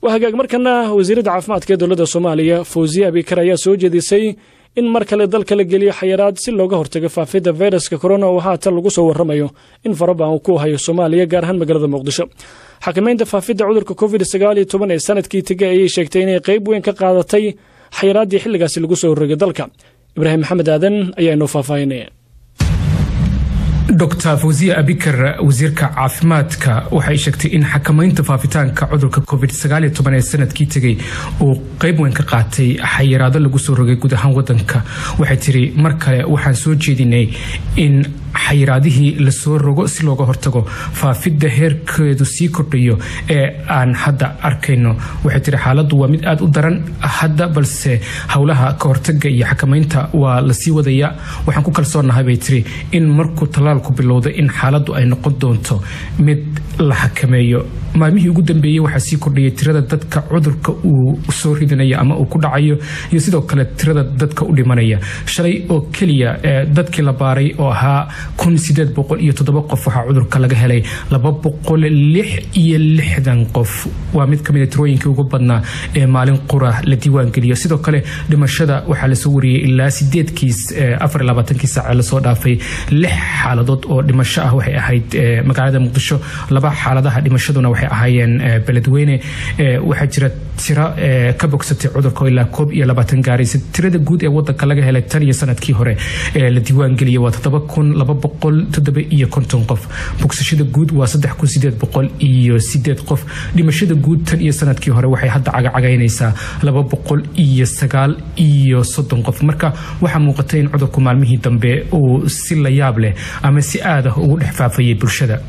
waa hagaag markana wasiiradda caafimaadka ee dowladda soomaaliya fawziye abikar ayaa soo jeedisay in mar kale dalka la geliyo xayiraad si looga hortago faafidda fayraska korona oo haatan lagu soo warramayo in farabaan uu ku hayo soomaaliya gaar ahaan magaalada muqdisho xakamaynta faafidda cudurka covid sagaal iyo toban ee sanadkii tegay ayay sheegtay inay qayb weyn ka qaadatay xayiraaddii xilligaasi lagu soo horrogay dalka ibraahim maxamed aadan ayaa inoo faahfaahinaya dr fawziya abikar wasiirka caafimaadka waxay sheegtay in xakamaynta faafitaanka cudurka covid ee sanadkii tegay uu qayb weyn ka qaatay xayiraado lagu soo rogay guud ahaan wadanka waxay tiri mar kale waxaan soo jeedinay in xayiraadihii lasoo rogo si looga hortago faafidda heerkeedu sii kordhayo ee aan hadda arkayno waxay tiri xaaladdu waa mid aada u daran hadda balse howlaha ka hortaga iyo xakamaynta waa lasii wadaya waxaan ku kalsoonahay bay tiri in markuu talaalku bilowda in xaaladdu ay noqon doonto mid la xakameeyo maalmihii ugu dambeeyey waxaa sii kordhayay tirada dadka cudurka uu soo ridanayo ama uu ku dhacayo iyo sidoo kale tirada dadka u dhimanaya shalay oo keliya dadkii la baaray oo ahaa kun sideed boqol iyo toddoba qof waxaa cudurka laga helay laba boqol lix iyo lixdan qof waa mid kamid a tirooyinkii ugu badnaa ee maalin qura la diiwaangeliyo sidoo kale dhimashada waxaa lasoo wariyey ilaa sideedkiis afar iyo labaatankii saace lasoo dhaafay lix xaaladood oo dhimasho ah waxay ahayd magaalada muqdisho laba xaaladaha dhimashaduna waxay ahaayeen beledweyne waxaa jira tiro ka bogsatay cudurka oo ilaa koob iyo labaatan gaaraysa tirada guud ee wadanka laga helay tan iyo sanadkii hore ee la diiwaangeliyay waa toddoba kun laba boqol toddoba iyo konton qof bogsashada guud waa saddex kun sideed boqol iyo sideed qof dhimashada guud tan iyo sanadkii hore waxay hadda cagacagaynaysaa laba boqol iyo sagaal iyo soddon qof marka waxaa muuqata in cudurku maalmihii dambe uu si la yaab leh ama si aad ah ugu dhex faafayay bulshada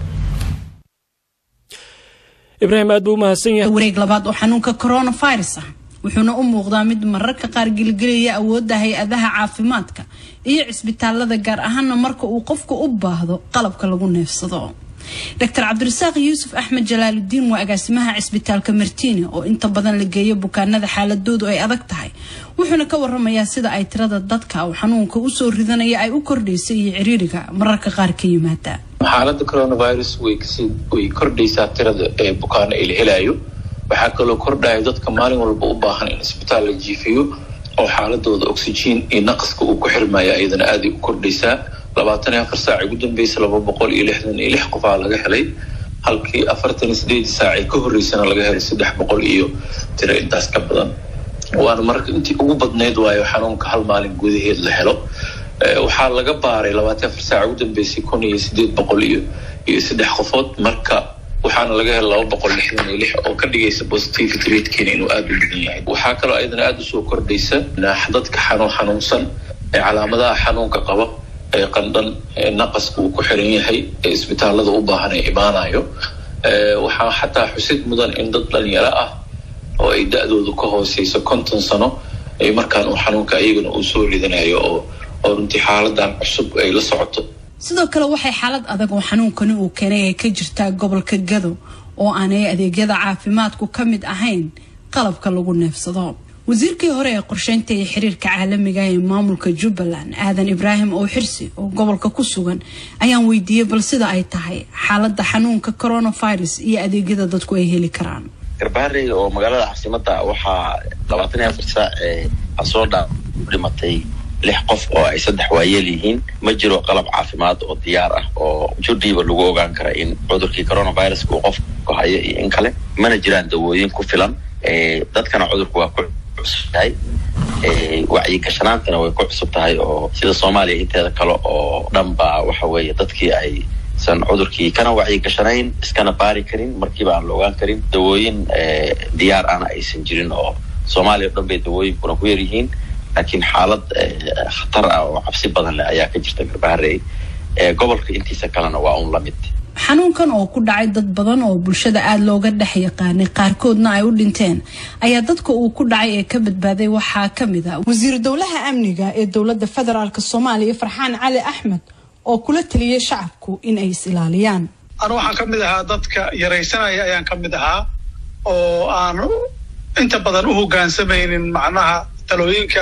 ibraahim aad buu u mahadsan yahay wareeg labaad oo xanuunka coronavirus ah wuxuuna u muuqdaa mid mararka qaar gelgelaya awoodda hay-adaha caafimaadka iyo cisbitaalada gaar ahaana marka uu qofku u baahdo qalabka lagu neefsado doctor cabdirasaaq yuusuf axmed jalaaludiin waa agaasimaha cisbitaalka martiine oo inta badan la geeyo bukaanada xaaladoodu ay adag tahay wuxuuna ka waramayaa sida ay tirada dadka uu xanuunka usoo ridanaya ay u kordhaysay iyo ciriiriga mararka qaar ka yimaada xaalada coronavirus way kordhaysaa tirada ee bukaano ee la helayo waxaa kaloo kordhaya dadka maalin walba u baahan in isbitaal la jiifiyo oo xaaladooda oxygen iyo naqaska uu ku xirmaya ayadana aaday u kordhaysaa labaatan iyo afar saac ugu dambeysa laba boqol iyo lixdan iyo lix qofaa laga helay halkii afartan iyo sideedii saacee ka horreysana laga helay saddex boqol iyo tiro intaas ka badan waana marka intii ugu badnayd waayo xanuunka hal maalin gudaheed la helo waxaa laga baaray labaatan afar saac ugu dambeysay kun iyo sideed boqol iyo iyo saddex qofood marka waxaana laga helay laba boqol lixdan iyo lix oo ka dhigaysa positivity ratekeena inuu aada u badan yahay waxaa kaloo ayadana aada usoo kordhaysa dadka xanuun xanuunsan ee calaamadaha xanuunka qaba ee qandhan naqaska uu ku xiran yahay ee isbitaalada u baahan ee imaanayo waxaa xataa xusid mudan in dad dhalinyaro ah oo ay da-doodu ka hooseyso konton sano ay markaan uu xanuunka iyagana uu soo ridanayo oo oo runtii xaaladan cusub ay la socoto sidoo kale waxay xaalad adag oo xanuunkani uu keenay ay ka jirtaa gobolka gado oo aanay adeegyada caafimaadku ka mid ahayn qalabka lagu neefsado wasiirkii hore ee qorsheynta iyo xiriirka caalamiga ee maamulka jubbaland aadan ibraahim oo xirsi oo gobolka ku sugan ayaan weydiiyey bal sida ay tahay xaalada xanuunka coronavirus iyo adeegyada dadku ay heli karaan garbaharey oo magaalada caasimada waxaa labaatan iyo afar saac ee soo dhaa dhimatay lix qof oo ay saddex waayeel yihiin ma jiro qalab caafimaad oo diyaar ah oo judhiiba lagu ogaan kara in cudurkii coronaviruska uu qofku hayo iyo in kale mana jiraan dawooyin ku filan dadkana cudurku waa ku cusub tahay wacyigashanaantana way ku cusub tahay oo sida soomaaliya inteeda kale oo dhan ba waxa weeye dadkii ay san cudurkii kana wacyigashanayn iskana baari karin markiiba aan la ogaan karin dawooyin diyaar ana aysan jirin oo soomaaliya o dhan bay dawooyinkuna ku yar yihiin laakiin xaalad khatar ah oo cabsi badan leh ayaa ka jirta garbaharey gobolka intiisa kalena waa un lamid xanuunkan oo ku dhacay dad badan oo bulshada aada looga dhex yaqaanay qaarkoodna ay u dhinteen ayaa dadka uu ku dhacay ee ka badbaaday waxaa ka mid a wasiir dowlaha amniga ee dowladda federaalk soomaaliya farxaan cali axmed oo kula taliyay shacabku in ay is ilaaliyaan anu waxaan ka mid ahaa dadka yaraysanaya ayaan ka mid ahaa oo aan inta badan u hogaansamaynin macnaha talooyinka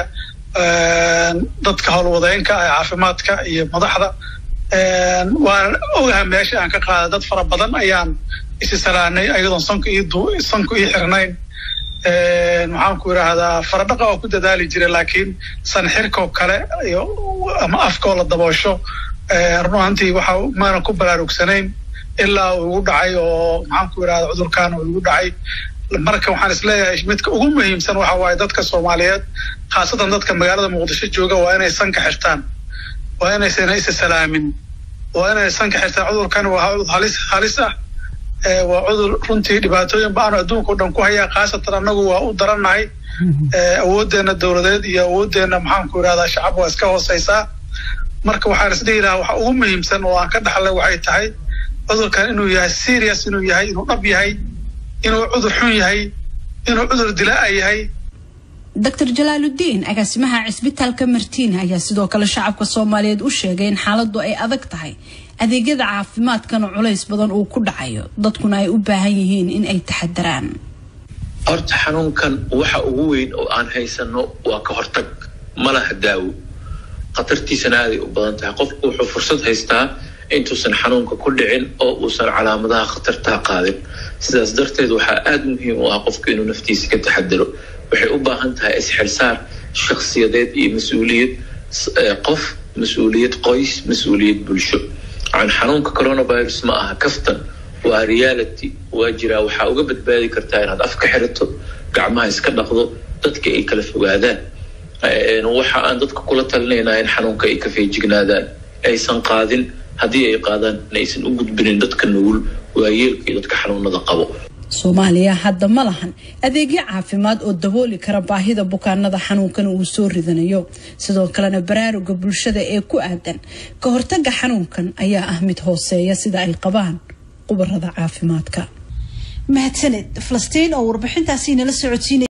dadka howlwadeenka ee caafimaadka iyo madaxda waan ogaha meesha aan ka qaada dad fara badan ayaan isi salaanay ayadoon sanku ii sanku ii xirnayn maxaan ku idhaahdaa faradhaqa oo ku dadaali jira laakiin sanxirkoo kale iyo ama afkoo la daboosho run ahantii waxa maana ku baraarugsanayn ilaa uu igu dhacay oo maxaan ku idhahdaa cudurkan uu igu dhacay marka waxaan isleeyahay midka ugu muhiimsan waxa waaye dadka soomaaliyeed khaasatan dadka magaalada muqdisho jooga waa inay sanka xirtaan waa inaysan isa salaamin waa inay sanka xirtaan cudurkan waa cudur halis halis ah waa cudur runtii dhibaatooyin ba-aanu adduunka o dhan ku hayaa khaasatan annagu waa u darannahay awooddeena dowladeed iyo awooddeena maxaan ku idhahdaa shacab waa iska hooseysaa marka waxaan isdhihi lahaa waxa ugu muhiimsan oo aan ka dhaxlay waxay tahay cudurkan inuu yahay serious inuu yahay inuu dhab yahay inuu cudur xun yahay inuu cudur dilaa yahay doctor jalaaludiin agaasimaha cisbitaalka martiina ayaa sidoo kale shacabka soomaaliyeed u sheegay in xaaladu ay adag tahay adeegyada caafimaadkana culays badan uu ku dhacayo dadkuna ay u baahan yihiin in ay taxadaraan horta xanuunkan waxa ugu weyn oo aan haysano waa ka hortag ma laha daawo khatartiisana aaday u badan tahay qofku wuxuu fursad haystaa intuusan xanuunka ku dhicin oo uusan calaamadaha khatartaa qaadin sidaas darteed waxaa aada muhiim u ah qofku inuu naftiisa ka taxadaro waxay u baahan tahay isxilsaar shakhsiyadeed iyo mas-uuliyad qof mas-uuliyad qoys mas-uuliyad bulsho an xanuunka coronavirus ma aha kaftan waa reality waa jiraa waxaa uga badbaadi kartaa inaad afka xirato gacmaha iska dhaqdo dadka ay kala fogaadaan waxa aan dadka kula talinaynaa in xanuunka ay ka feejignaadaan aysan qaadin haddii ay qaadaan inaysan u gudbinin dadka nugul waayeelka iyo dadka xanuunada qabo soomaaliya hadda ma lahan adeegyo caafimaad oo dabooli kara baahida bukaanada xanuunkan uu soo ridanayo sidoo kalena baraaruga bulshada ee ku aadan ka hortaga xanuunkan ayaa ah mid hooseeya sida ay qabaan qubarada caafimaadka mahadsaned falastiin oo warbixintaasi nala socodsiinay